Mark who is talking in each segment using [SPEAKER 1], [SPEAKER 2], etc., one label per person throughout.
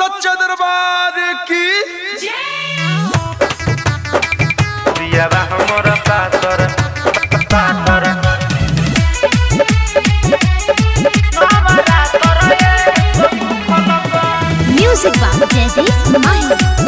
[SPEAKER 1] सच्चा दरबार की
[SPEAKER 2] पियावा हमर पातर पातर
[SPEAKER 3] Music by Jagdish Mahi.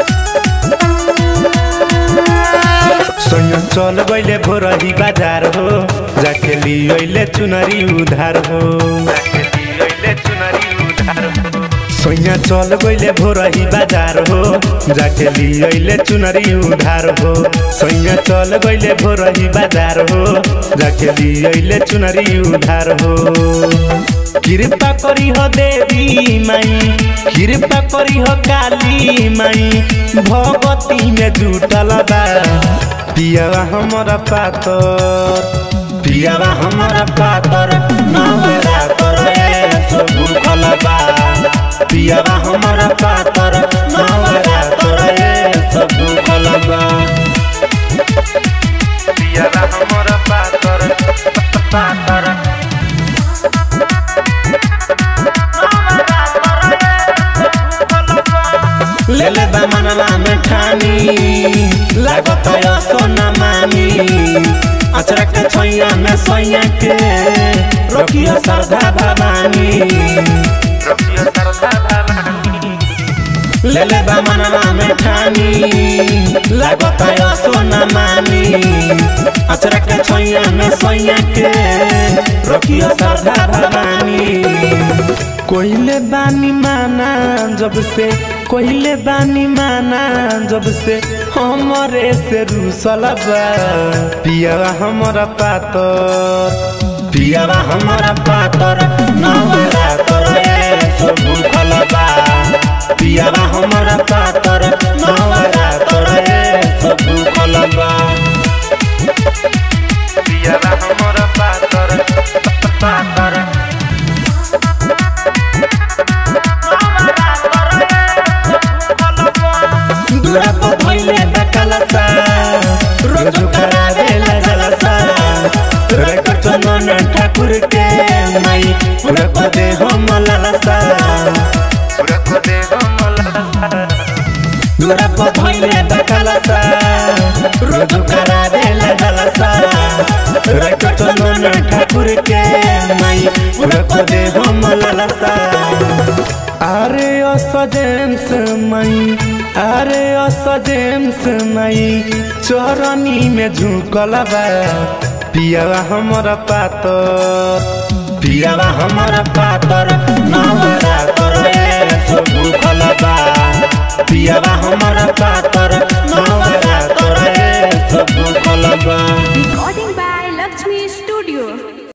[SPEAKER 2] सोयो चल गइले भोरही बाजार हो जाके लियोइले चुनरी उधार हो जाके लियोइले चुनरी उधार हो सोया चल गइले भोरही बाजार हो जाके लियोइले चुनरी उधार हो सोया चल गइले भोरही बाजार हो जाके लियोइले चुनरी उधार हो कृपा करी हो देवी माई कृपा करी हो काली माई भगवती में जुटल बा पियावा हमारा पातर पियावा हमारा पातर नवरा करे सब भूखल बा पियावा हमारा पातर नवरा करे सब भूखल बा पियावा हमारा पातर पातर ले ले बा मनवा में ठानी लागत यो सोना मानी अचरक के छैया में सैया के रखियो श्रद्धा भवानी रखियो श्रद्धा भवानी ले ले बा मनवा में ठानी लागत यो सोना मानी अचरक के छैया में सैया के रखियो श्रद्धा भवानी कोइले बानी माना जब से कोइले बानी माना जब से हमरे से रूसल बा पियावा हमारा पातर पियावा हमारा पातर नवरा तोरे सब भूखल बा पियावा हमारा पातर नवरा तोरे सब भूखल बा पियावा हमारा पातर पातर दूरा पर धइले बकलसा रोज करावेला जलसा रख चंदन ठाकुर के माई पूरा को दे हम ललसा पूरा को दे हम ललसा दूरा पर धइले बकलसा रोज करावेला जलसा रख चंदन ठाकुर के माई पूरा को दे हम ललसा আরে অসজেন্স মাই আরে অসজেন্স মাই চরণী মে ঝুঁকল বা পিয়াवा हमारा पातर पियावा हमारा पातर नवरा तोरे सब भूखल बा पियावा हमारा पातर नवरा तोरे सब भूखल बा
[SPEAKER 3] Recording by Lakshmi Studio.